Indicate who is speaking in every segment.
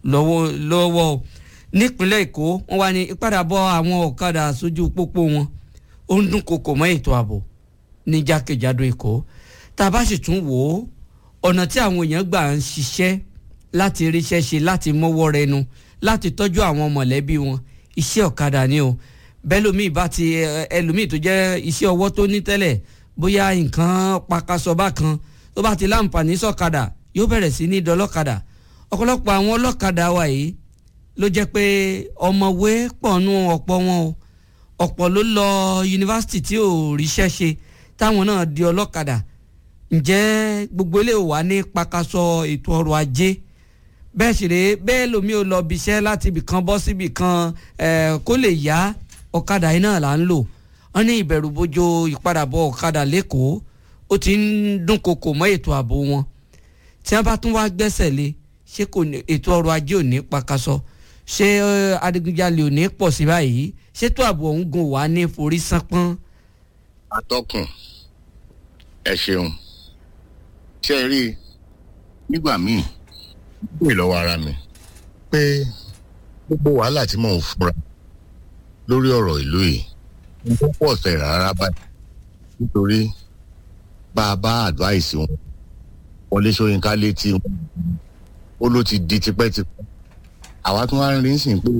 Speaker 1: lọ́wọ́ nípínlẹ̀ èkó wọ́n wá ní ìpadàbọ̀ àwọn ọ̀kadà sójú pópó wọn ó ń dúnkokò mọ́ ètò ààbò ní jákèjádò èkó tá a bá sì tún wò ó ọ̀nà tí àwọn èèyàn gbà ń ṣiṣẹ́ láti ríṣẹ́ ṣe láti mọ́wọ́ rẹnu láti tọ́jú àwọn mọ̀lẹ́bí wọn iṣẹ́ ọ̀kadà ni o bẹ́lòmíì bá ti ẹlòmíì tó jẹ́ iṣẹ́ ọwọ́ tó ní tẹ́lẹ̀ bóyá nǹkan pakasọ bákan tó bá ti láǹfààní sọ̀kadà yóò bẹ̀rẹ̀ sí ní dọlọ́kadà ọ̀pọ̀lọpọ̀ àwọn ọlọ́kadà wa yìí ló jẹ́ pé ọmọwé pọ̀ nú ọ̀pọ̀ wọn o ọ̀pọ̀ ló lọ yunifásitì tí ò ríṣẹ́ ṣe táwọn náà di ọlọ́kadà ǹjẹ́ gbogbo ilé wà ní pakasọ ètò ọrọ̀ ajé bẹ́ẹ̀ sì rèé bẹ́ẹ̀ lomi ò lọ bíṣẹ́ láti ibìkan bọ́ síbì kan kó lè yá ọ̀kadà yìí náà là ń lò wọ́n ní ìbẹ̀rù bojo ìpadàbọ̀ ọ̀kadà lẹ́kọ̀ọ́ ó ti ń dúnkokò mọ́ ètò ààbò wọn tí wọ́n bá tún wá gbẹ́sẹ̀ lé ṣé kò ní ètò ọrọ̀ ajé ò ní pakasọ ṣé adigunjalè ò ní pọ̀ sí báyìí ṣètò ààbò ọ̀hún gùn wá ní forí sánpọ́n.
Speaker 2: atọ́kùn ẹ ṣeun ṣe rí i nígbà míì gbé lọ́wọ́ ara mi pé gbogbo wàhálà tí mò ń fúnra lórí ọ̀rọ̀ ìlú yìí ń tó pọ̀ sẹ̀ rárá báyìí nítorí bá a bá advice wọn wọlé sóyínká létí wọn ó ló ti di tipẹ́tipẹ́ àwa tún wá ń rí sìn pé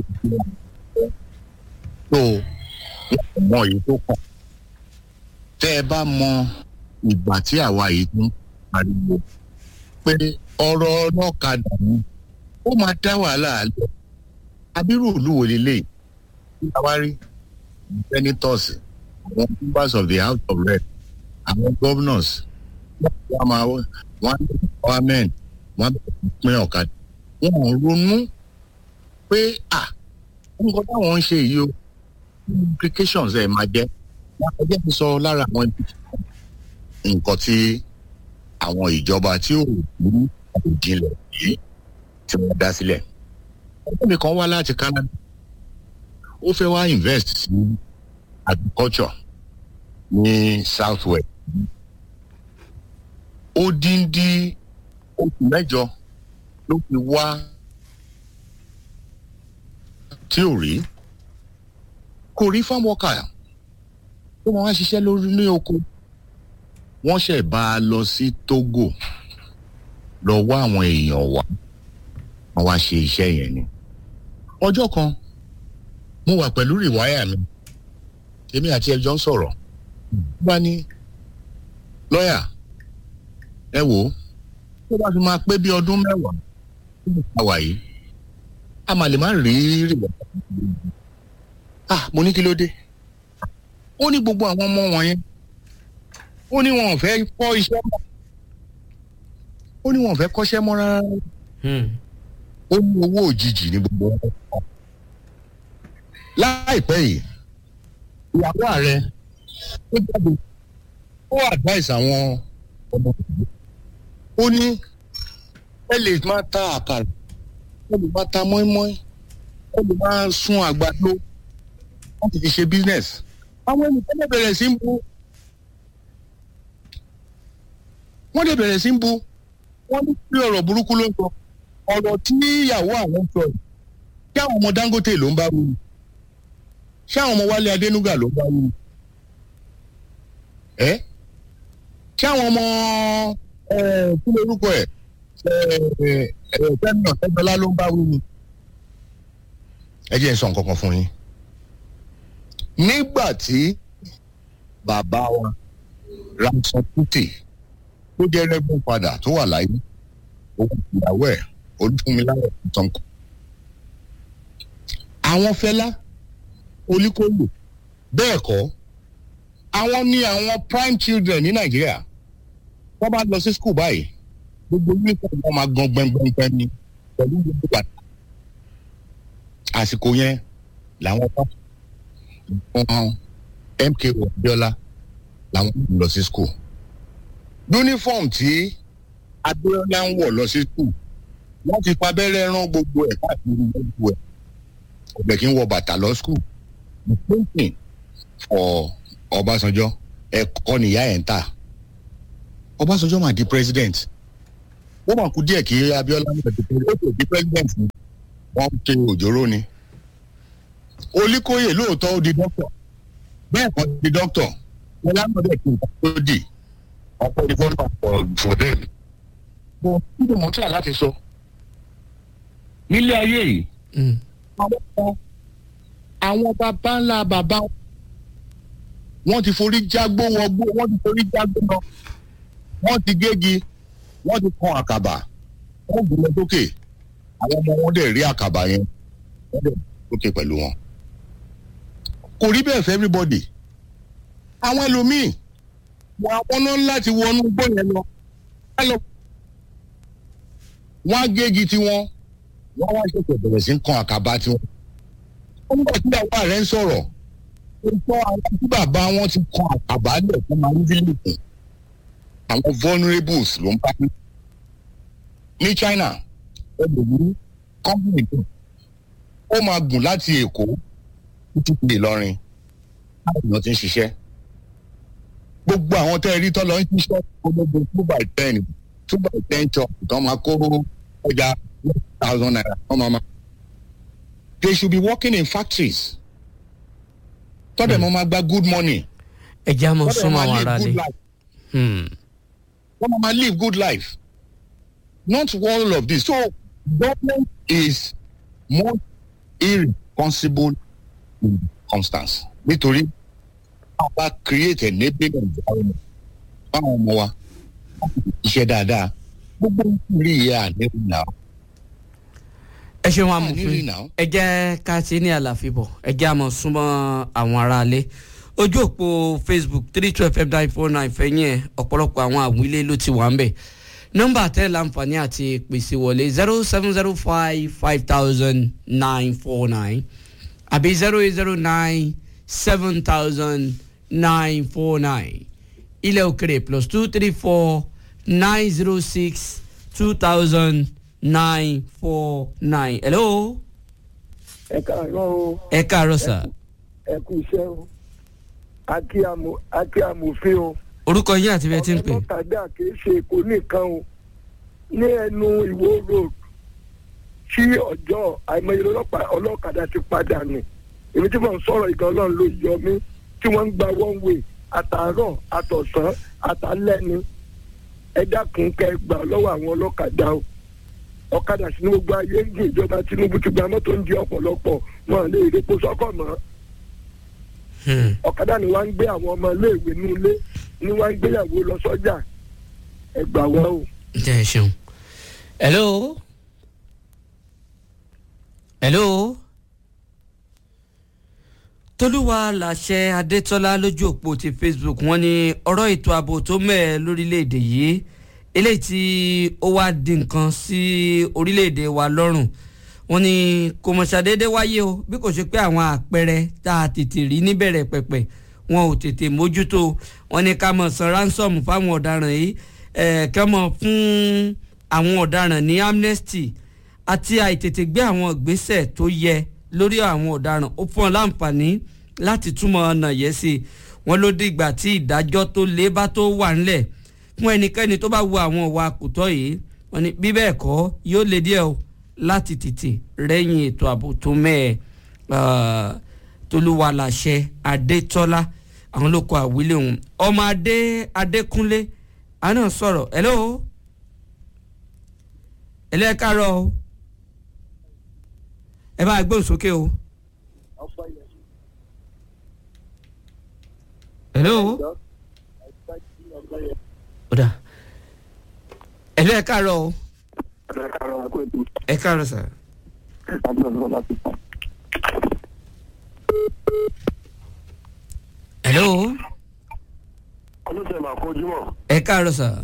Speaker 2: tó mọ èyí tó kàn tẹ́ ẹ bá mọ ìgbà tí àwa yìí tún pariwo pé ọ̀rọ̀ ọlọ́kadà ni ó máa dá wàhálà alẹ́ abirú ìlú wo lélẹ̀ ìyáwárí senators àwọn members of the house of rep àwọn governors wọ́n máa wọ́n ní empowerment wọ́n pín ọ̀kadà wọ́n ń ronú pé à nǹkan táwọn ń ṣe yìí o implications ẹ̀ máa jẹ́ wọ́n á jẹ́ kí sọ lára àwọn nǹkan tí àwọn ìjọba tí ò ní ìjìnlẹ̀ yìí tí wọ́n dá sílẹ̀. ọ̀pọ̀ mi kan wá láti Canada ó fẹ́ wá invest sí agriculture ní south west ó dín dí oṣù mẹ́jọ ló fi wá tí ò rí kò rí farm worker tó máa wá ṣiṣẹ́ lórí ní oko wọ́n ṣẹ̀ bá a lọ sí Togo lọ wá àwọn èèyàn wá wọ́n wá ṣe iṣẹ́ yẹn ni. ọjọ́ kan mo wà pẹ̀lú rìwáyà mi èmi àti ẹjọ́ ń sọ̀rọ̀ bá ní lọ́yà ẹ wò ó tó bá fi máa pé bí ọdún mẹ́wàá tó lè pa wà yìí a mà lè má rí rìwáyà ah mo ní kí ló dé ó ní gbogbo àwọn ọmọ wọn yẹn ó ní wọn ò fẹ́ kọ́ iṣẹ́ mọ́ ó ní wọn ò fẹ́ kọ́ṣẹ́ mọ́ rárá ó ní owó òjijì ní gbogbo wọn. láìpẹ́ yìí ìyàwó ààrẹ ó jáde ó advice àwọn ọmọ ìlú ó ní ẹ lè máa ta àkàrà ẹ lè máa ta mọ́ínmọ́ín ẹ lè máa sun àgbàdo láti fi ṣe business àwọn ènìyàn lè bẹ̀rẹ̀ sí ń bu wọ́n lè bẹ̀rẹ̀ sí ń bu wọ́n ní pé ọ̀rọ̀ burúkú ló ń sọ ọ̀rọ̀ tí ìyàwó àwọn sọ yìí ṣé àwọn ọmọ Dangote ló ń bá wúni ṣé àwọn ọmọ Wálé Adénúgà ló ń bá wúni ẹ ṣé àwọn ọmọ kí lorúkọ ẹ fẹmi ọ̀tẹ́gbẹ́lá ló ń bá wúni ẹ jẹ́ n sọ nǹkan kan fún yín nígbà tí bàbá wa Ramson Kuti tó jẹ́ rẹ́gbọ́n padà tó wà láyé òun ìyàwó ẹ̀ olúfúnmiláyọ̀ tuntun kù. àwọn fẹlá olíkóyò bẹ́ẹ̀ kọ́ àwọn ní àwọn prime children ní nàìjíríà wọ́n bá lọ sí school báyìí gbogbo uniform wọn máa gan gbẹngbẹngbẹ ni pẹ̀lú gbogbo bàtà àsìkò yẹn làwọn bá wọn MKO Abiola làwọn lọ sí school uniform tí Abíọ́lá ń wọ̀ lọ sí skul wọ́n ti pa abẹ́rẹ́ rán gbogbo ẹ̀ káàkiri gbogbo ẹ̀ ọ̀bẹ kí n wọ bàtà lọ skul the same thing for Ọbásanjọ́ ẹ̀kọ́ nìyá ẹ̀ ń tà Ọbásanjọ́ máa di president wọ́n máa kú díẹ̀ kí Abíọ́lá ń di president ó kò di president ni wọ́n ṣe òjòrò ni olíkóyè lóòótọ́ ó di dókítà bẹ́ẹ̀ kan di dókítà wọn lámọ̀dé kí n tó dì ọ̀pọ̀ ìfọ́nà for them. bó kí ni mo try láti sọ nílé ayé yìí
Speaker 1: Mm.
Speaker 2: àwọn kan àwọn bàbá ńlá bàbá wọn ti forí jágbó wọn gbó wọn ti forí jágbó lọ wọn ti gégi wọn ti kan àkàbà wọn gbé lọ sókè àwọn ọmọ wọn dẹ̀ rí àkàbà yẹn wọn dẹ̀ sókè pẹ̀lú wọn. kò rí bẹ́ẹ̀ fẹ́ everybody àwọn ẹlòmíì wọn àwọn náà láti wọnú gbó yẹn lọ wọn lọ wọn á gégi tiwọn wọ́n wá ṣẹ̀ṣẹ̀ bẹ̀rẹ̀ sí ń kan àkàbà tiwọn. ó ń bọ̀ sí àwọn ààrẹ ń sọ̀rọ̀ ó sọ àwọn tí bàbá wọn ti kan àkàbà lẹ̀ fún máa ń dílé kù. àwọn vulnerables ló ń bá ní. ní China ẹ lè ní company kan ó máa gùn láti Èkó títí di Ìlọrin láti lọ ti ń ṣiṣẹ́. gbogbo àwọn tẹ́ ẹ rí tọ́ lọ ń ṣiṣẹ́ gbogbo two by ten two by ten chop tó máa kó ọjà thousand naira wọ́n máa ma. they should be working in factories. tọ́dẹ̀ mo máa gba good money.
Speaker 1: ẹ jẹ́ àmọ́
Speaker 2: tọ́dẹ̀
Speaker 1: súnmọ́
Speaker 2: máa
Speaker 1: àwọn
Speaker 2: live
Speaker 1: ará
Speaker 2: good
Speaker 1: lé.
Speaker 2: life.
Speaker 1: Hmm.
Speaker 2: wọ́n máa ma live good life. not all of this. so government is more irresponsible in circumstance. nítorí wọ́n bá create enabling environment fáwọn ọmọ wa láti lè ṣiṣẹ́ dáadáa. gbogbo nítorí ìyá àdéhùn náà.
Speaker 1: ẹ ṣeun
Speaker 2: nírí
Speaker 1: amòfin
Speaker 2: náà.
Speaker 1: ẹ jẹ́ ká ṣe ní àlàfíbọ̀ ẹ jẹ́ àmọ́ súnmọ́ àwọn aráalé ojú òpó facebook three twelve fm nine four nine fẹ̀yìn ẹ̀ ọ̀pọ̀lọpọ̀ àwọn àwílé ló ti wà ń bẹ̀ nọ́mbà tẹ́ láǹfààní àti pèsè wọlé zero seven zero five five thousand nine four nine àbí zero eight zero nine seven thousand nine four nine ilẹ̀ òkèrè plus two three four nine zero six two thousand nine four nine. hello
Speaker 3: ẹ káàárọ̀ o
Speaker 1: ẹ káàárọ̀ sà
Speaker 3: ẹ kú iṣẹ́ o akí amò- akí amòfin o
Speaker 1: orúkọ yín àti bẹ́ẹ̀ tí ń pè
Speaker 3: ọlọ́kadà kì í ṣe èkó nìkan o ní ẹnu ìwó road tí ọjọ́ àìmọye ọlọ́pàá ọlọ́kadà ti padà nù èmi tí mò ń sọ̀rọ̀ ìgbà ọlọ́run ló yọ mí tí wọ́n ń gba one way àtàárọ̀ àtọ̀sán àtàlẹ́ni ẹ dákun kẹ́ ẹ gbà lọ́wọ́ àwọn ọlọ́kadà o ọ̀kadà sí ní gbogbo ayé ń gbé ìjọba Tinubu ti gba mọ́tò ń di ọ̀pọ̀lọpọ̀ wọn lè rí epo sọ́kọ̀ mọ́
Speaker 1: Hmm.
Speaker 3: ọ̀kadà ni wọ́n ń gbé àwọn ọmọ iléèwé ní ilé ni wọ́n ń gbéyàwó lọ sọ́jà ẹ gbà wá o.
Speaker 1: ǹjẹ́ ẹ ṣeun. hello hello tolúwa làṣẹ adétọ́lá lójú òpó ti facebook wọ́n ní ọ̀rọ̀ ètò ààbò tó mẹ́ẹ̀ lórílẹ̀‐èdè yìí eléyìí tí ó wá di nǹkan sí orílẹ̀‐èdè wa lọ́rùn wọ́n ní kò mọ̀ ṣàdédé wáyé o bí kò ṣe pé àwọn àpẹẹrẹ tá a tètè rí níbẹ̀rẹ̀ pẹ̀pẹ̀ wọn ò tètè mójútó wọ́n ní ká mọ̀ san ransom fáwọn ọ̀daràn yìí ẹ̀ ká mọ̀ fún àwọn ọ̀daràn ní amnesty àti àìtètè gbé àwọn ìgbésẹ̀ tó yẹ lórí àwọn ọ̀daràn ó fún ọ láǹfààní láti túmọ̀ ọ̀nà yẹ sí i wọ́n ló dìgbà tí ìdájọ́ tó lé bá tó wà ńlẹ̀ fún ẹnikẹ́ni tó bá wo àwọn ìwà àkùtọ́ yìí wọ́n ní bí bẹ́ẹ̀ kọ́ yóò lè díẹ̀ o láti tètè rẹ́yìn ètò ààbò tó mẹ́ẹ̀ tolúwalàṣẹ adétọ́lá àwọn ló kọ àwílé òun ọmọ adé adékúnlé àná sọ̀rọ̀ hello hello ẹ káàárọ̀ o ẹ bá gbóhùn sókè o hello ọ̀dà hello ẹ káàárọ̀ o ẹ káàárọ̀ sà hello
Speaker 3: olùsẹ̀ máa kojú mọ̀
Speaker 1: ẹ káàárọ̀ sà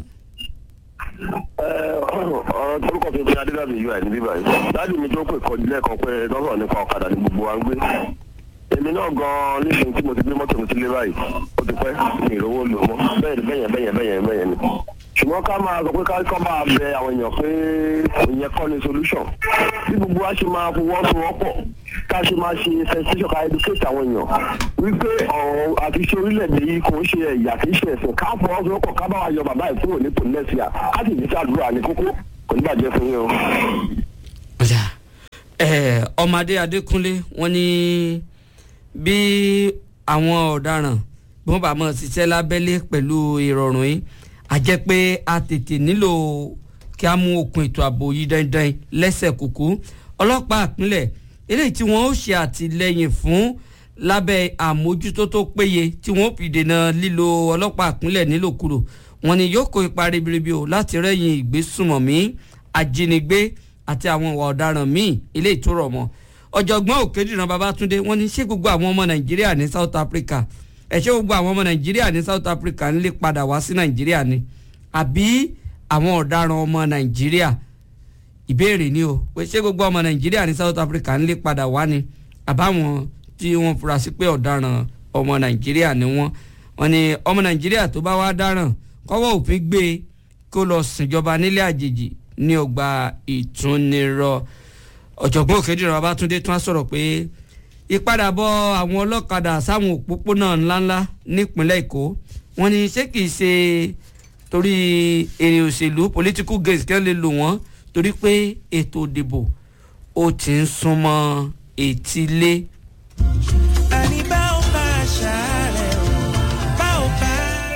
Speaker 3: ọ̀rọ̀ torúkọ tó ti adédàbí yóò ẹ̀ níbí báyìí dáàbì mi tó pè kọjú lẹ́ẹ̀kan pé lọ́rọ̀ nípa ọ̀kadà ní gbogbo wa ń gbé èmi náà gan-an nísìnyí tí mo ti gbé mọ́tò mi sílé báyìí ó ti pẹ́ mi ìrówó lò mọ́ bẹ́ẹ̀ ni bẹ́yẹn bẹ́yẹn bẹ́yẹn bẹ́yẹn ni ṣùgbọ́n ká máa sọ pé ká kọ́ máa bẹ àwọn èèyàn pé ìyẹn kọ́ ni solution bí gbogbo wa ṣe máa fọwọ́sowọ́pọ̀ ká ṣe máa ṣe sensation ká educate àwọn èèyàn wípé ọ̀rọ̀ àti ṣe orílẹ̀-èdè yìí kò ń ṣe ẹ̀yà kì í ṣe ẹ̀sìn ká fọwọ́sowọ́pọ̀ ká bá wa yọ bàbá ẹ̀ kúrò ní pòlẹ́sìà ká sì ní sàdúrà ní kókó kò ní bàjẹ́ fún yín o.
Speaker 1: ọ̀dà Eh, ọmọdé adékúnlé wọ́n ní bí àwọn ọ̀daràn bí wọ́n bá mọ̀ ṣiṣẹ́ lábẹ́lé pẹ̀lú ìrọ̀rùn yìí a jẹ́ pé a tètè nílò kí a mú okùn ètò ààbò yìí dandan lẹ́sẹ̀ kúkú ọlọ́pàá ìpínlẹ̀ eléyìí tí wọ́n ó ṣe àtìlẹ́yìn fún lábẹ́ àmójútó tó péye tí wọ́n ó fi dènà lílo ọlọ́pàá ìpínlẹ̀ nílòkulò wọ́n ní yóò kó ipa ribiribi o láti rẹ́yìn ìgbésùmọ̀mí ajínigbé àti àwọn ìwà ọ̀daràn míì eléyìí tó rọ̀ mọ́ ọ̀jọ̀gbọ́n òkèdìrán babatunde wọ́n ní ṣé gbogbo àwọn ọmọ nàìjíríà ní south africa ẹ̀ ṣé gbogbo àwọn ọmọ nàìjíríà ní south africa ń lè padà wá sí nàìjíríà ni àbí àwọn ọ̀daràn ọmọ nàìjíríà ìbéèrè ni o pé ṣé gbogbo ọmọ nàìjíríà ní south africa ń lè padà wá ni àbáwọn tí wọ́n fura sí pé ọ̀daràn ọmọ nàìjíríà ni wọ́n wọ́n ní ọmọ nàìjíríà tó bá wá dáràn kọ́wọ́ òfin gbé e kó lọ sìnjọba nílé àjèjì ní ọgbà ìtúnirọ ọ̀jọ̀gbọ́n òkèdìrán babátúndé tún á sọ̀rọ̀ pé ìpadàbọ̀ àwọn ọlọ́kadà sáwọn òpópónà ńláńlá nípínlẹ̀ èkó wọ́n ní ṣé kìí ṣe torí èrè òṣèlú political gains kí wọ́n lè lò wọ́n torí pé ètò ìdìbò ó ti ń súnmọ́ etílé.
Speaker 4: àní bá ò bá àṣà rẹ̀ o bá ò bá.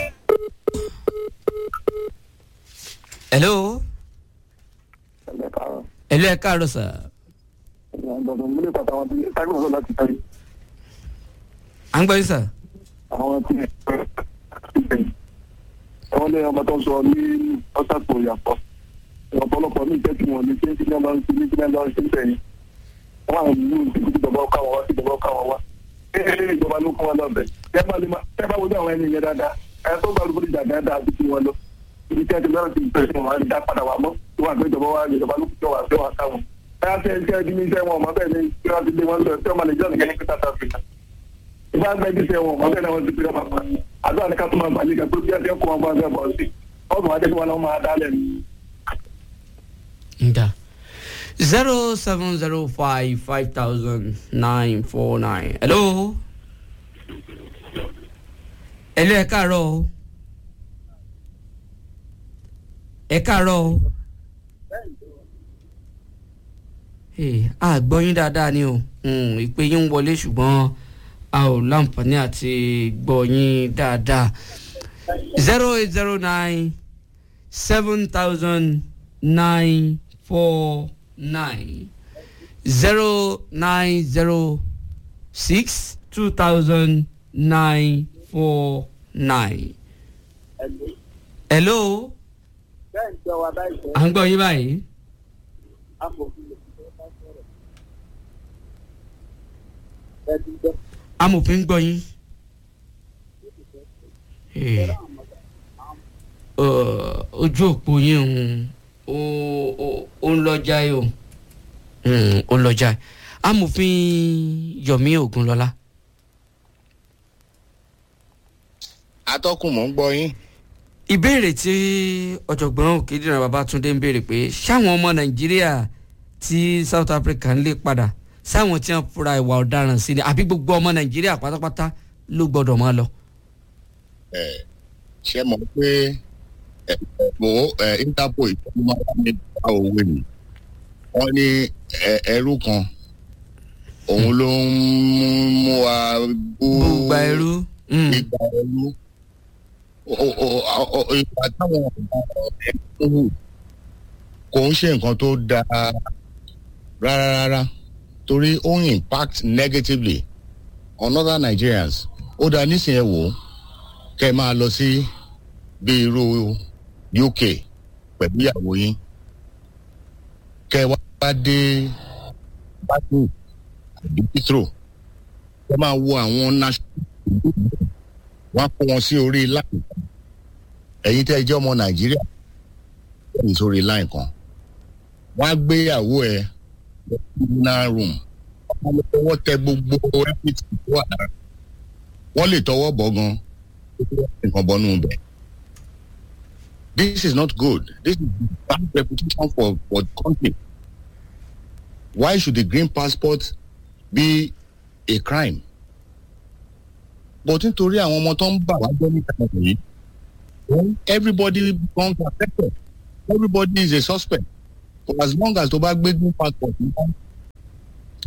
Speaker 1: hello
Speaker 3: ẹgbẹ́ karùn-ún
Speaker 1: hello ẹ káàárọ̀ sà
Speaker 3: ìyàgbọ́dọ̀ múlẹ̀ pàtàkì àwọn tí tágbọ̀n sọ láti tẹ̀lé
Speaker 1: à ń gbọ́ yín sà
Speaker 3: àwọn tí wọ́n lé ọmọ tó ń sọ ní ọ́sàpọ̀ ìyàpọ̀ ọ̀pọ̀lọpọ̀ ní ìjẹ́ tí wọ́n ní kí ní kíni ọlọ́run sí ní kíni ọlọ́run sí bẹ́ẹ̀ wọ́n àwọn ìlú ìdíkú ìjọba ọkọ̀ àwọn wá sí ìjọba ọkọ̀ àwọn wá ee ìjọba ló kọ́ wọn lọ́bẹ̀ tẹ́ bá lè má tẹ́ bá wojú àwọn ẹni yẹn dáadáa ẹ tó bá lùkúrú ìjà dáadáa àti tí wọn lọ ibi tí ẹ ti lọ́rùn sí ìpèsè wọn á dá padà wà mọ́ tó wà pé ìjọba wa ìjọba ló kọ́ wà fẹ́ wà káwọn báyà tẹ́ ẹ jẹ́ ẹbí ní iṣẹ́ wọn ọmọ bẹ́ẹ̀ ni kí wọ́n ti lé wọn lọ sí ọmọ nàìjíríà nìkan ní South Africa ìbá gbẹ́jú iṣẹ́ wọn ọmọ bẹ́ẹ̀ ni wọ́n ti fi ọmọ pa àdúrà ní ká tó máa balẹ̀ kẹ́ pé bí ẹ ti ń kó wọn bá fẹ́ bọ̀ sí ọdún adé tí wọn náà máa dálẹ̀ ni.
Speaker 1: nga zero seven zero five five thousand nine four nine hello hello ẹ káàárọ̀ o ẹ káàárọ̀ o Hey, a gbọ́ yín dáadáa ni o Hmm, ìpè yín ń wọlé ṣùgbọ́n a ò láǹfààní àti gbọ́ yín dáadáa zero eight zero nine seven thousand nine four nine zero nine zero six two thousand nine four nine. hello
Speaker 5: bẹ́ẹ̀ ń jọ wa báyìí jẹ́
Speaker 1: à ń gbọ́ yín báyìí.
Speaker 5: amòfin lè fi ọba sọ̀rọ̀ ẹ ti gbọ́
Speaker 1: amòfin ń gbọ́ yín. Eh, ọ, ojú òpó yín ń ó ó- ó ń lọ jáì o Hmm, ó ń lọ jáì amòfin Yomi Ogunlọlá.
Speaker 2: atọ́kùn mọ̀ ń gbọ́ yín.
Speaker 1: ìbéèrè tí ọ̀jọ̀gbọ́n òkèdìrán babatunde ń béèrè pé ṣáwọn ọmọ nàìjíríà tí south africa ń lé padà sáwọn tí wọ́n fura ìwà ọ̀daràn sí ni àbí gbogbo ọmọ nàìjíríà pátápátá ló gbọ́dọ̀ máa lọ.
Speaker 2: ẹ ṣe mọ̀ pé ẹ mo ẹ interpol ìtọ́jú máa ń ní bá owó ni wọ́n ní ẹ ẹrú kan òun ló ń mú wa bú
Speaker 1: gbogbo ẹrú. Hmm.
Speaker 2: ìgbà ẹrú O- o- o- o- ìgbà táwọn ọ̀daràn ẹ̀ ń hù kò ń ṣe nǹkan tó dáa rárá rárá torí ó ń impact negatively on other Nigerians ó dáa nísìnyẹn wò ó kẹ́ ẹ máa lọ sí bí irú UK pẹ̀lú ìyàwó yín kẹ́ ẹ wá bá dé bátú àbí Heathrow kẹ́ ẹ máa wo àwọn national wọ́n á kó wọn sí orí line ẹ̀yin tẹ́ ẹ jẹ́ ọmọ Nàìjíríà ẹ̀yin sórí line kan wọ́n á gbé ìyàwó ẹ̀ lọ sí dinner room wọ́n lè tọwọ́ tẹ gbogbo everything tó wà lára wọ́n lè tọwọ́ bọ̀ gan nǹkan bọ́nú bẹ̀. This is not good. This is bad reputation for for the country. Why should the green passport be a crime? but nítorí àwọn ọmọ tó ń bà wá jẹ́ níta yìí then everybody becomes affected everybody is a suspect for as long as tó bá gbé green passport nípa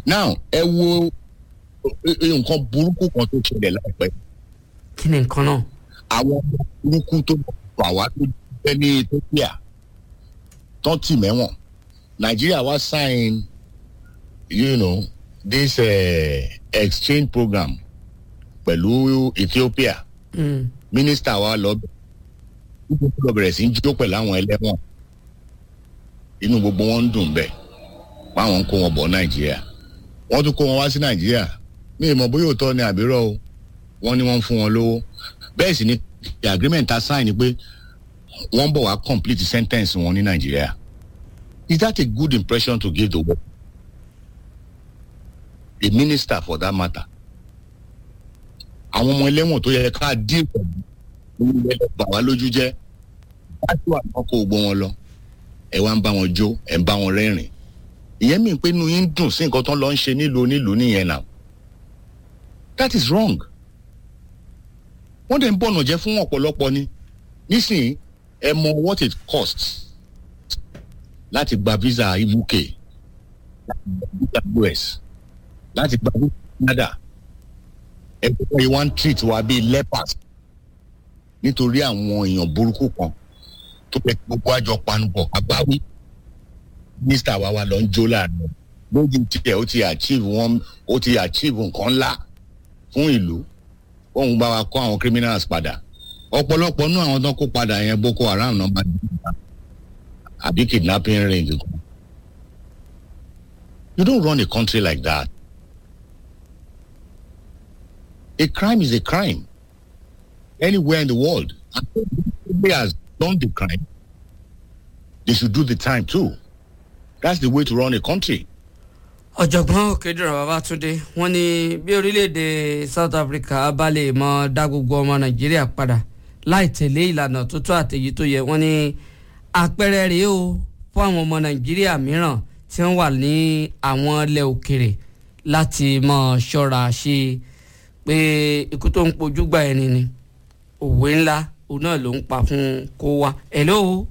Speaker 2: now ẹ wo eh, eh, nǹkan burúkú kan tó ṣẹlẹ̀ láìpẹ́
Speaker 1: kí ni nǹkan náà
Speaker 2: àwọn ọmọ burúkú tó wà wá tó jẹ́ ní ethiopia tán tì mẹ́wọ̀n nàìjíríà wá sign you know, this uh, exchange program pẹ̀lú ethiopia
Speaker 1: Mm.
Speaker 2: mínísítà wa lọ bẹ̀ gbogbo lọ bẹ̀rẹ̀ sí í jó pẹ̀lú àwọn ẹlẹ́wọ̀n inú gbogbo wọn ń dùn bẹ́ẹ̀ báwọn ń kó wọn bọ̀ nàìjíríà wọ́n tún kó wọn wá sí nàìjíríà mi ì mọ̀ bóyá òótọ́ ni àbírọ̀ o wọ́n ní wọ́n ń fún wọn lówó bẹ́ẹ̀ sì ni the agreement ta sign ni pé wọ́n bọ̀ wá complete sentence wọn ní nàìjíríà is that a good impression to give the world a minister for that matter àwọn ọmọ ẹlẹ́wọ̀n tó yẹ ká dín pẹ̀lú lórí ẹlẹ́ bà wá lójú jẹ́ láti wà lọ́kọ̀ ògbó wọn lọ ẹ wá ń bá wọn jó ẹ ń bá wọn rẹ́rìn ìyẹn mi pé inú yín ń dùn sí nǹkan tó ń lọ ń ṣe nílùú onílùú nìyẹn náà that is wrong wọ́n dẹ̀ ń bọ̀nà jẹ́ fún ọ̀pọ̀lọpọ̀ ni nísìnyí ẹ mọ what it costs láti gba visa uk láti gba visa us láti gba visa canada ẹgbẹ́ yìí wọ́n ń treat wa bíi lepers nítorí àwọn èèyàn burúkú kan tó fẹ́ kí gbogbo àjọ panupọ̀ àbáwí mínísítà wa wa lọ ń jó láàrin lójú tiẹ̀ ó ti achieve wọn ó ti achieve nǹkan ńlá fún ìlú òun bá wa kó àwọn criminals padà ọ̀pọ̀lọpọ̀ nú àwọn tó kó padà yẹn boko haram náà bá dé níta àbí kidnapping range kan you don't run a country like that a crime is a crime anywhere in the world. And if has done the crime, they should do the time too. That's the way to run a country.
Speaker 1: ọ̀jọ̀gbọ́n òkèdèrè babatunde wọ́n ní bí orílẹ̀-èdè south africa bá lè mọ dá gbogbo ọmọ nàìjíríà padà láì tẹ̀lé ìlànà tó tó àtẹ̀yí tó yẹ wọ́n ní àpẹẹrẹ rèé o fún àwọn ọmọ nàìjíríà mìíràn tí wọ́n wà ní àwọn ilẹ̀ òkèrè láti mọ ṣọ́ra ṣe pé ikú tó ń pojú gba ẹni ni òwe ńlá òun náà ló ń pa fún kó wá hello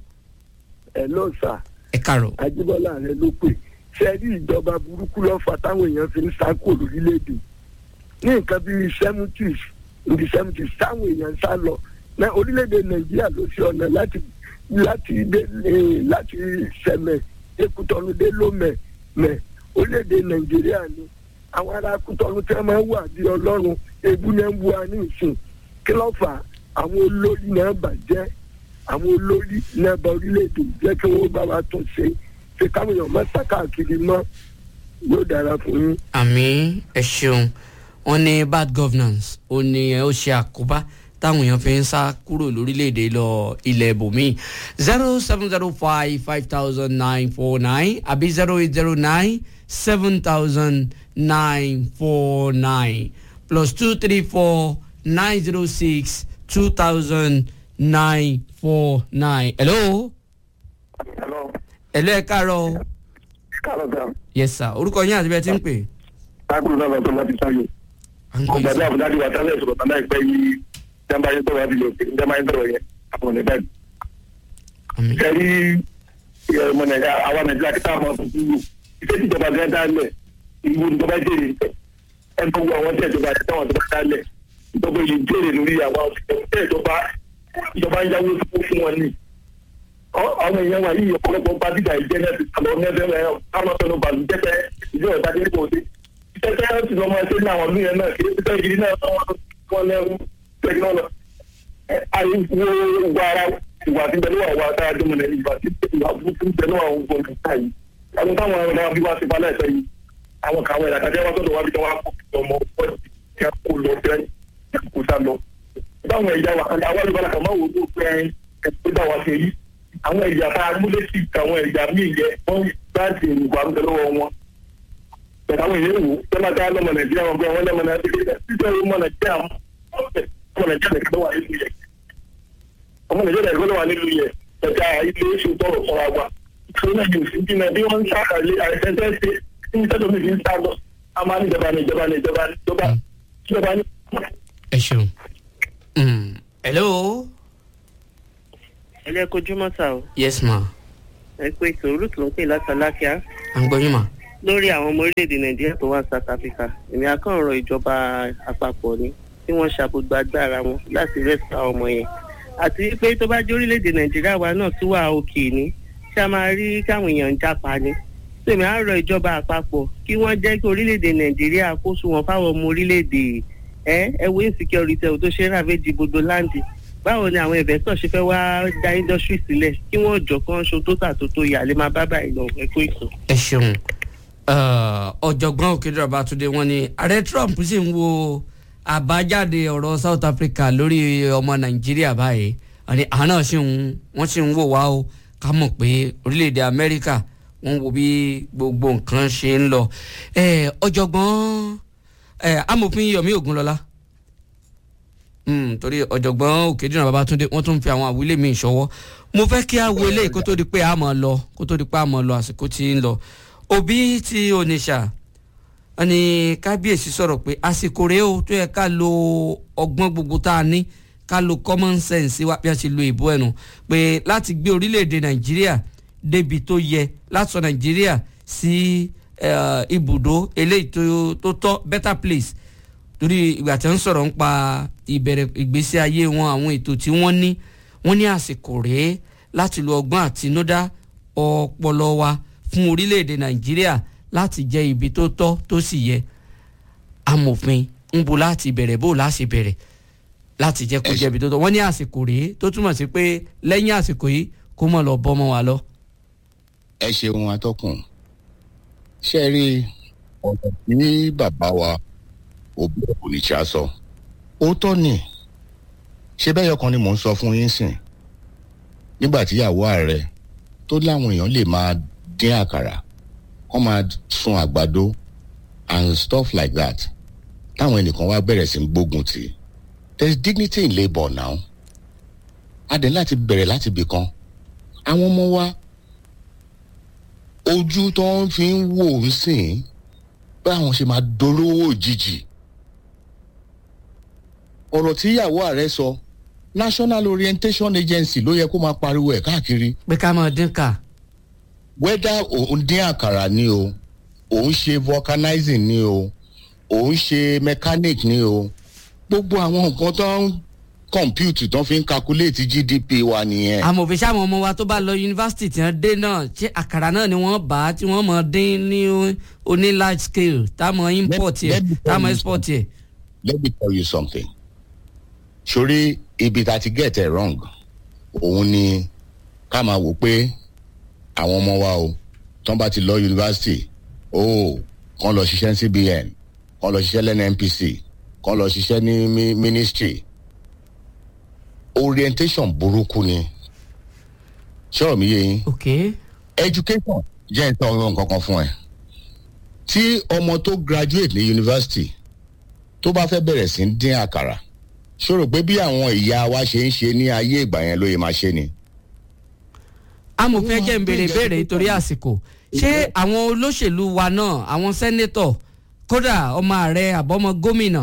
Speaker 5: ẹ ló sà
Speaker 1: ẹ kàrọ̀
Speaker 5: ajíbọ́lá rẹ ló pè ṣe rí ìjọba burúkú lọ́fà táwọn èèyàn fi ń sá kó lórílẹ̀‐èdè ní nǹkan bíi seventies ní seventies táwọn èèyàn ń sá lọ ní orílẹ̀‐èdè nàìjíríà ló ṣe ọ̀nà láti láti dé eh, láti sẹ̀mẹ̀ ekutọ́nu dé lómẹ̀ mẹ̀ orílẹ̀‐èdè nàìjíríà ni àwọn ará kutọ́nu tí wọ́n máa ń wà bí ọlọ́run ebu náà ń bu wa ní ìsìn kí ló fà á àwọn olórí náà bàjẹ́ àwọn olórí náà bà orílẹ̀‐èdè jẹ́ kí wọ́n bá wa tún ṣe ṣe káwọn èèyàn mọ́ta káàkiri mọ́ yóò dára fún yín.
Speaker 1: àmì ẹ ṣeun wọn ní bad governance ó ní ẹ ó ṣe àkóbá táwọn èèyàn fi ń sá kúrò lórílẹ̀‐èdè lọ ilẹ̀ ibòmíì zero seven zero five five thousand nine four nine àbí zero eight zero nine seven thousand nine four nine plus two three four nine zero six two thousand nine four nine. hello
Speaker 3: hello
Speaker 1: hello ẹ káàárọ̀ o.
Speaker 3: káàlọ́ sá
Speaker 1: yes sir orúkọ yín àti bẹ́ẹ̀ ti ń pè.
Speaker 3: káàkiri náà lọ́tọ́ láti sáyò
Speaker 1: à ń gbọ́ yín
Speaker 3: ọ̀gbàdì
Speaker 1: sir.
Speaker 3: àbúdájú wa tálẹ̀ ìṣòro tálẹ̀ ìpẹ́ yìí jàmbá yẹn tọ̀rọ̀ àti lòkè jàmbá yẹn tọ̀rọ̀ yẹn àpò ní bẹ́ẹ̀.
Speaker 1: àmì
Speaker 3: kẹ́rí ọmọ nàìjíríà àwa nàìjíríà kí táwọn ọmọ tuntun wù iṣẹ́ tí ìjọba gẹ́gẹ́ dálẹ̀ ìwú ìjọba jèrè ẹ̀ ń bọ́ àwọn tí ìjọba àti táwọn ìjọba dálẹ̀ ìjọba yìí jèrè lórí àwọn òṣìṣẹ́ ìjọba ìjọba ń yáwó fún fún wọn ní. Ọ- àwọn èèyàn wa yìí ọ̀pọ̀lọpọ̀ bá dídà ìjẹ́ náà ti sàlọ̀ ọ̀nẹ́fẹ́ rẹ̀ káwọn fẹ́nu bàlù jẹ́fẹ́ ìjọ ìta dé kò dé. iṣẹ́ tẹ́ ẹ́ ti lọ́mọ ẹṣẹ́ ní àwọn olóyè náà kí iṣẹ́ gidi náà wọ́n lẹ́rú tẹ́kí náà lọ. Ẹ, àyè wo gbọ́ ara ìwà tí bẹ̀rẹ̀ wà wá táyà dùnmọ̀ lẹ́yìn ìwà tí ìwà burúkú bẹ̀rẹ̀ wà wọ́n gbọ́n ká yìí. àwọn táwọn ọ̀rọ̀ náà bí wá sí balẹ̀ ẹ̀fẹ́ yìí àwọn kàwọn ẹ̀dá kájẹ́ wá sọ́dọ̀ wá bí wọ́n á kó ọmọ ọ̀pọ̀ tí a kó lọ fẹ́ kó sá lọ. báwọn ẹ̀yà wà kan àwọn ìbára kan máa wò ó pé ẹ̀kọ́ dà wá sí yìí àwọn ẹ̀yà tá a múlẹ̀ sí àwọn ẹ̀yà míì yẹ wọ́n láti ìwà ń bẹ lọ́wọ́ wọn. bẹ̀rẹ̀ àwọn èèyàn wò ó tẹ́lá tá a lọ́mọ nàìjíríà wọn pé wọ́n lọ́mọ nàìjíríà títẹ̀ ọmọ nàìjíríà ọmọ nàìjíríà nìkan ló wà nínú yẹ ọmọ nàìjíríà nìkan ló wà nínú yẹ ẹ̀ka ilé iṣu tọrọ sọ́ra wa ìṣòro náà yóò fi jìnnà bí wọ́n ń sàkàlẹ̀ àìsàn tẹ́sí ní ìtẹ́jọ́ mi fi ń sá lọ a máa ní ìjọba ní ìjọba ní ìjọba ní ìjọba ìjọba ní.
Speaker 1: ẹ ṣeun. Mm. hello
Speaker 6: ẹlẹ́kojúmọ́ sà o
Speaker 1: yes ma
Speaker 6: ẹ pé ètò orúkọ ló ń pè láti alákíá
Speaker 1: à ń gbọ́ yín ma.
Speaker 6: lórí àwọn ọmọ orílẹ̀-èdè nàìjíríà tó wà south africa èmi akọ́rọ̀ ìjọba àpapọ̀ ni tí wọ́n ṣàbùgbà agbára wọn láti rẹ́sítà ọmọ yẹn àti wípé tó bá jẹ́ orílẹ̀-èdè nàìjíríà wa náà tún wà òkè ni ṣé a máa rí káwọn èèyàn ń jápa ni tó èmi á rọ ìjọba àpapọ̀ kí wọ́n jẹ́ kí orílẹ̀-èdè nàìjíríà kó sùn wọn fáwọn ọmọ orílẹ̀-èdè ẹ ẹ wo insecurity ẹ̀ tó ṣe é ràbẹ́jì gbogbo láǹdì báwo ni àwọn investor ṣe fẹ́ wá dá industry sílẹ̀ kí wọ́n jọ kán ṣo tó tà tó tó yà lè máa bá báyìí lọ ẹ̀kọ́ ìsọ.
Speaker 1: ẹ ṣeun Eh, ọ̀jọ̀gbọ́n òkèdèrè babatunde wọn ni ààrẹ trump sì ń wo àbájáde ọ̀rọ̀ south africa lórí ọmọ nàìjíríà báyìí àní àwọn náà sì ń wọ́n sì ń wò wá o ká mọ̀ pé orílẹ̀-èdè amẹ́ríkà wọ́n wo bí gbogbo nǹkan ṣe ń lọ Eh, ọ̀jọ̀gbọ́n eh, amòfin yomi ogunlọ́lá Mm, torí ọ̀jọ̀gbọ́n òkèdèrè babatunde wọ́n tún fi àwọn àwílé mi ìṣọwọ́ mo fẹ́ kí a wo eléyìí kó tó di pé a mọ̀ lọ kó tó di pé a mọ̀ lọ àsìkò tí ń lọ òbí ti oníṣà wọn ni kábíyèsí sọ̀rọ̀ pé àsìkò rèé o tó yẹ ká lo ọgbọ́n gbogbo tá a ní ká lo common sense wa bí a ti lo ìbò ẹnu pé láti gbé orílẹ̀-èdè nàìjíríà débi tó yẹ láti sọ nàìjíríà sí eh, ibùdó eléyìí tó- tó tọ́ better place torí ìgbà tí wọ́n sọ̀rọ̀ ń pa ìbẹ̀rẹ̀ ìgbésí ayé wọn àwọn ètò tí wọ́n ní wọ́n ní àsìkò rèé láti lo ọgbọ́n àtinúdá ọpọlọ wa fún orílẹ̀-èdè nàìjíríà láti jẹ́ ibi tó tọ́ tó sì yẹ amòfin ń bo láti bẹ̀rẹ̀ bó láti bẹ̀rẹ̀ láti jẹ́ kó jẹ́ ibi tó tọ́ wọ́n ní àsìkò rèé tó túmọ̀ sí pé lẹ́yìn àsìkò yìí kó mọ̀ lọ bọ́mọ wa lọ.
Speaker 2: ẹ ṣeun atọ́kùn ṣe rí ọ̀rọ̀ tí bàbá wa òbí oníṣà sọ òótọ́ ni ṣé bẹ́ẹ̀ yọkan ni mò ń sọ fún yín sìn nígbà tí ìyàwó ààrẹ tó láwọn èèyàn lè máa dín àkàrà wọ́n máa sun àgbàdo and stuff like that táwọn ẹnìkan wá bẹ̀rẹ̀ sí í gbógun tì í there is dignity in labour now a dẹ̀ láti bẹ̀rẹ̀ láti ibì kan àwọn ọmọ wa ojú tó ń fi ń wò ń sìn bí àwọn ṣe máa dolówó òjijì ọ̀rọ̀ tí ìyàwó ààrẹ sọ national orientation agency ló yẹ kó máa pariwo ẹ̀ káàkiri
Speaker 1: pé ká máa dín kà
Speaker 2: whether òun dín àkàrà ni o òun ṣe vulcanizing ni o òun ṣe mechanic ni o gbogbo àwọn nǹkan tó ń compute tó fi ń calculate gdp wa nìyẹn.
Speaker 1: amòfin sáwọn ọmọ wa tó bá lọ yunifásitì tí wọ́n dé náà ṣé àkàrà náà ni wọ́n bá tí wọ́n mọ̀ dín ní oní large scale táwọn import yẹ
Speaker 2: let me tell
Speaker 1: táwọn
Speaker 2: you
Speaker 1: export yẹ.
Speaker 2: let me tell you something sori ibi tá a ti get it wrong òun ni ká máa wò pé àwọn ọmọ wa o tán bá ti lọ yunifásitì o kàn lọ ṣiṣẹ́ ní cbn kàn lọ ṣiṣẹ́ lẹ́nu npc kàn lọ ṣiṣẹ́ ní mi- ministry orientation burúkú ni ṣọ́ọ̀ mi yé yín
Speaker 1: ok
Speaker 2: education jẹ́ ìtàn ọ̀rọ̀ nǹkan kan fún ẹ tí ọmọ tó graduate ní university tó bá fẹ́ bẹ̀rẹ̀ sí ń dín àkàrà ṣòro pé bí àwọn ìyá wa ṣe ń ṣe ní ayé ìgbà yẹn ló yẹ máa ṣe ni.
Speaker 1: amòfin ẹjẹ ń béèrè béèrè nítorí àsìkò ṣé àwọn olóṣèlú wa náà àwọn sẹ́nétọ̀ kódà ọmọ ààrẹ àbọ̀mọ gómìnà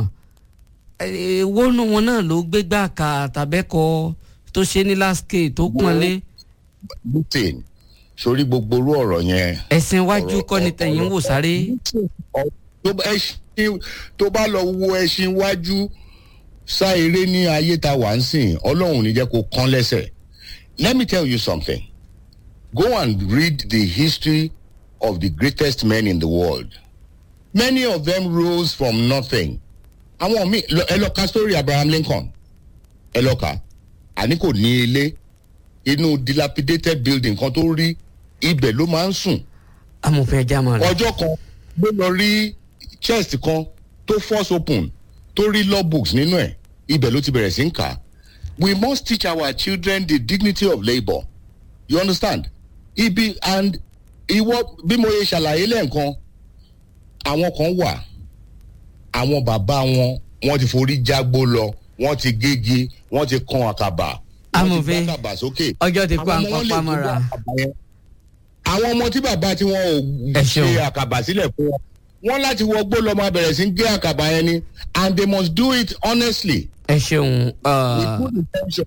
Speaker 1: èwo nu wọn náà ló gbégbá ka tàbẹ́kọ tó ṣe ní láskè tó pọ́nlé
Speaker 2: britain sórí gbogbo orú ọ̀rọ̀ yẹn.
Speaker 1: ẹ̀sìn iwájú
Speaker 2: ọ̀rọ̀-
Speaker 1: kọ́ ni tẹ̀yìn wò sáré.
Speaker 2: tó bá ẹṣin tó bá lọ wo ẹṣin wájú sá eré ní ayé ta wà ń sìn ọlọ́run ní jẹ́ kó kán lẹ́sẹ̀. let me tell you something go and read the history of the greatest men in the world many of them rose from nothing àwọn míì lọ- ẹ lọ ka story abraham lincoln ẹ lọ kà àní kò ní ilé inú dilapidated building kan tó rí ibẹ̀ ló máa ń sùn
Speaker 1: amòfin ẹja mọ̀ rẹ̀.
Speaker 2: ọjọ́ kan ló lọ rí chest kan tó force open tó rí law books nínú ẹ̀ ibẹ̀ ló ti bẹ̀rẹ̀ sí ń kà á we must teach our children the dignity of labour you understand ibi and ìwọ bí mo ye ṣàlàyé lẹ́ẹ̀kan àwọn kan wà àwọn bàbá wọn wọ́n ti forí jágbó lọ wọ́n ti gégi wọ́n ti kan àkàbà wọ́n ti
Speaker 1: Amòfin,
Speaker 2: gbá àkàbà sókè
Speaker 1: ọjọ́ ti kó
Speaker 2: àwọn ọmọ wọn lè
Speaker 1: àpapọ̀
Speaker 2: gbé
Speaker 1: mọ́ra.
Speaker 2: àkàbà yẹn. àwọn ọmọ tí bàbá tí wọn ò
Speaker 1: Ẹ
Speaker 2: ṣe
Speaker 1: ṣeun.
Speaker 2: àkàbà sílẹ̀ fún wọn wọn láti wọgbó lọ máa bẹ̀rẹ̀ sí gé àkàbà yẹn ni and they must do it honestly
Speaker 1: ẹ ṣeun
Speaker 2: with good intention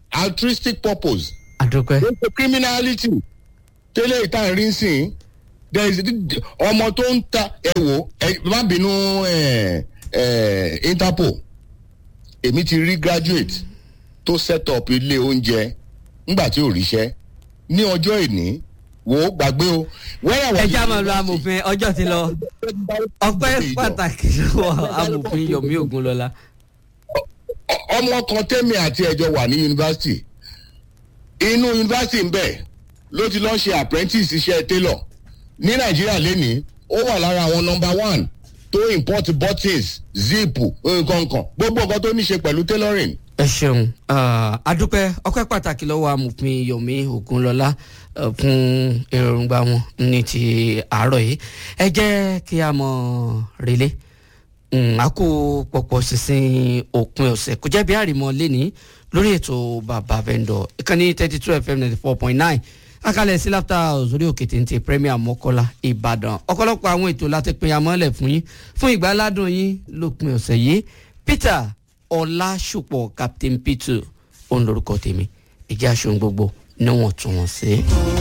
Speaker 2: altruistic purpose
Speaker 1: àdúpẹ́.
Speaker 2: no for criminality tẹ́lẹ̀ ìta rí sìn there is ọmọ tó ń ta ẹ wò ẹ má bínú ẹ ẹ interpol èmi ti rí graduate tó set up ilé oúnjẹ nígbà tí ò ríṣẹ́ ní ọjọ́ ìní wò ó gbàgbé o wẹ́rẹ́ wọ́n
Speaker 1: ẹ já máa lo amòfin ọjọ́ ti lọ ọpẹ́ pàtàkì lọ́wọ́ amòfin yomi ogunlọ́lá.
Speaker 2: ọmọ kan tẹ́mi àti ẹ̀jọ̀ wà ní yunifásitì inú yunifásitì ń bẹ̀ ló ti lọ́ọ́ ṣe apprentice iṣẹ́ tailor ní nàìjíríà lénìí ó wà lára àwọn number one tó import buttons zip nǹkan kan gbogbo nǹkan tó ní ṣe pẹ̀lú tailoring
Speaker 1: ẹ ṣeun Ah, adúpẹ́ ọpẹ́ pàtàkì lọ́wọ́ amòfin yomi ogunlọ́lá eh, fún èròǹgbà wọn ní ti àárọ̀ yìí ẹ jẹ́ kí a mọ̀ relé Mm, a kó pọ̀pọ̀ sísìn òpin ọ̀sẹ̀ kò jẹ́ bí àrìmọ́ lẹ́ni lórí ètò bàbá vendor ìkànnì thirty two fm ninety four point nine akalẹ̀ sí láfta òsórí òkè téńté premier mọ́kọ́lá ìbàdàn ọ̀pọ̀lọpọ̀ àwọn ètò láti pín amọ́lẹ̀ fún yín fún ìgbàládùn yín lópin ọ̀sẹ̀ yìí peter ọlásùpọ̀ captain peter òun lorúkọ tèmi ìjà aṣọ gbogbo níwọ̀ntúnwọ̀nsì.